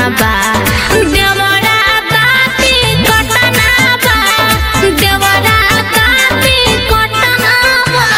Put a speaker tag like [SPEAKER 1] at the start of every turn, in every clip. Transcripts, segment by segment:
[SPEAKER 1] बा देवरा दाती कटना बा देवरा दाती कटना बा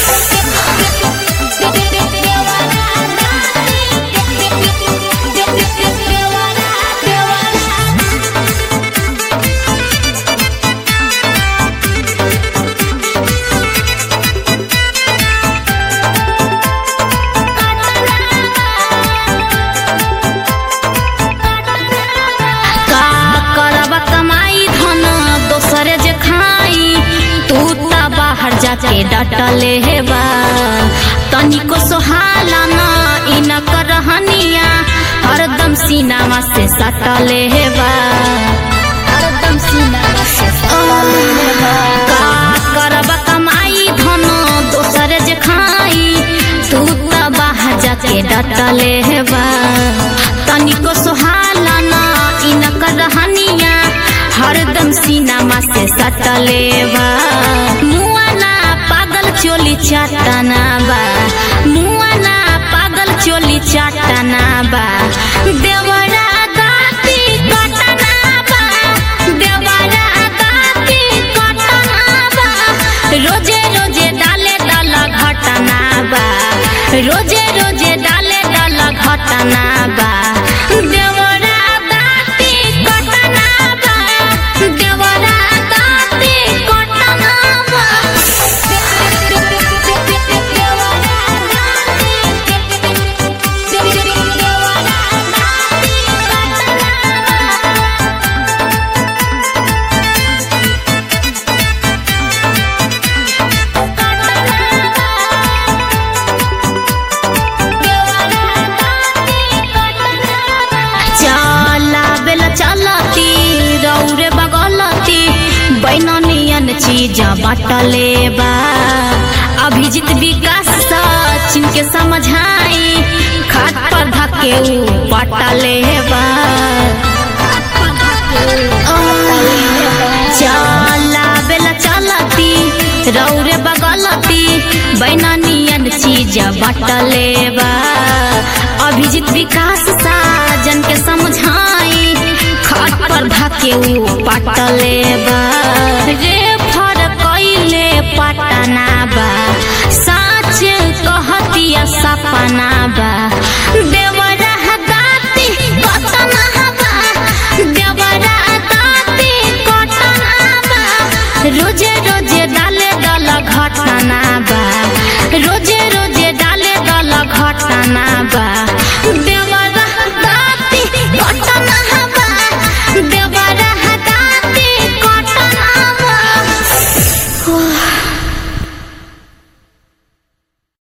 [SPEAKER 1] का करब कमाई धन दोसरे जे खाई तू त बाहर जाके डटले हेबा तनिको सोहाला न इन करहनिया हरदम सीनामा से सटले हेबा हरदम सीनामा से सटले हेबा का करब कमाई धन दोसरे जे खाई तू त बाहर जाके डटले हेबा तनिको सोहाला न इन करहनिया हरदम सीनामा से सटले बा मुआना पागल चोली चाटना बा मुआना पागल चोली चाटना बा देवरा दाती कटना बा देवरा दाती कटना बा रोजे रोजे डाले डाला घटना बा रोजे रोजे डाले डाला घटना बा देवरा दाती कटना बा देवरा दाती कटना बा चला बेला चलती रौरे बगलती बैननियन चीज बाटले बा अभिजीत विकास सचिन के समझाई खाट पर धके ऊ पटले बा चला बेला चलती रौरे बगलती बैननियन चीज बाटले बा अभिजीत विकास साजन के समझाई खाट पर धके ऊ पटले बा रे फर कैले पटना बा साच कहतिया सपना बा